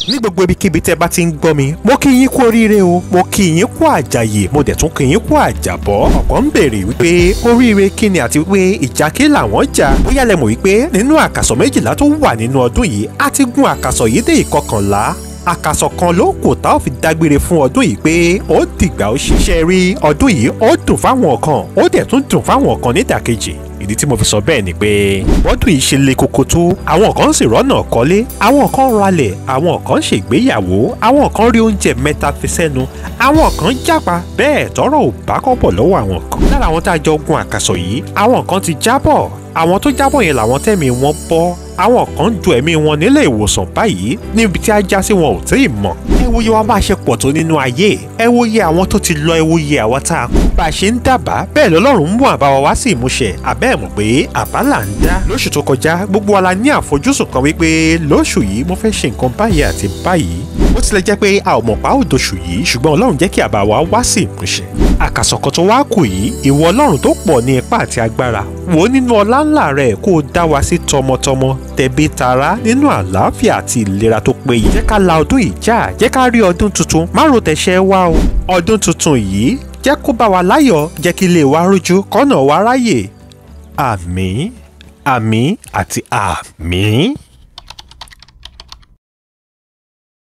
ní gbogbo ibikíbi tẹ́ bá ti ń gbọ́ mi mo kí yín kú oríire o mo kí yín kú àjàyè mo dẹ̀ tún kí yín kú àjàbọ́ ọ̀pọ̀ ń béèrè wípé oríire kí ni àti wípé ìjà kí làwọn jà bóyá lẹ mọ̀ wípé nínú àkàsọ̀ méjìlá tó wà nínú ọdún yìí a ti gún àkàsọ̀ yìí dé ìkọkànlá àkàsọ̀ kan ló kù tá ò fi dágbére fún ọdún yìí pé ó dìgbà ó ṣiṣẹ́ rí ọdún yìí ó dùn fáwọn kan ó dẹ̀ tún dùn fáwọn kan nídàkejì ìdí tí mo fi sọ bẹ́ẹ̀ ni pé bọ́dún yìí ṣe le koko tó àwọn kan sì rọ́nà kọ́lé àwọn kan ralẹ̀ àwọn kan ṣègbéyàwó àwọn kan rí oúnjẹ mẹ́ta fi sẹ́nu àwọn kan jápa bẹ́ẹ̀ tọrọ ò bá kọ́bọ̀ lọ́wọ́ àwọn kan. lára àwọn tá a jọ gun àkàsọ̀ yìí àwọn kan ti jábọ̀ àwọn tó jábọ̀ yẹn làwọn tẹ́mi wọn bọ́ àwọn kan ju ẹ̀mí wọn nílé ìwòsàn báyìí níbi tí a já sí wọn ò tí ì mọ̀. ẹ wo iye wa bá a ṣe pọ̀ tó nínú ayé ẹ wo iye àwọn tó ti lọ ẹ wo iye àwa tá a kú. bá a ṣe ń dábàá bẹ́ẹ̀ lọ́lọ́run ń mú àbá wa wá sí ìmúṣẹ àbẹ́ ẹ̀ mọ̀ pé àbá là ń dá. lóṣù tó kọjá gbogbo wa la ní àfojúsùn kan wípé lóṣù yìí mo fẹ́ ṣe nǹkan báyìí àti báyìí. ó tilẹ̀ jẹ́ pé a ò mọ̀ pa ó dóṣù yìí ṣùgbọ́n ọlọ́run jẹ́ kí àbá wa wá sí ìmúṣẹ. àkàsọ̀kan tó wá kù yìí ìwọ ọlọ́run tó pọ̀ ní ipá àti agbára wò ó nínú ọlá ńlá rẹ̀ kó o dá wa sí tọmọtọmọ tẹbí tará nínú àlàáfíà àti ìlera tó péye. jẹ́ ká la ọdún yìí já jẹ́ ká rí ọdún tuntun má ro tẹ̀sẹ̀ wá o. ọdún tuntun yìí jẹ́ kó bá wa láyọ̀ jẹ́ kí ilé wa rújú kọ́nà wa ráyè. àmín àmín àti àmín.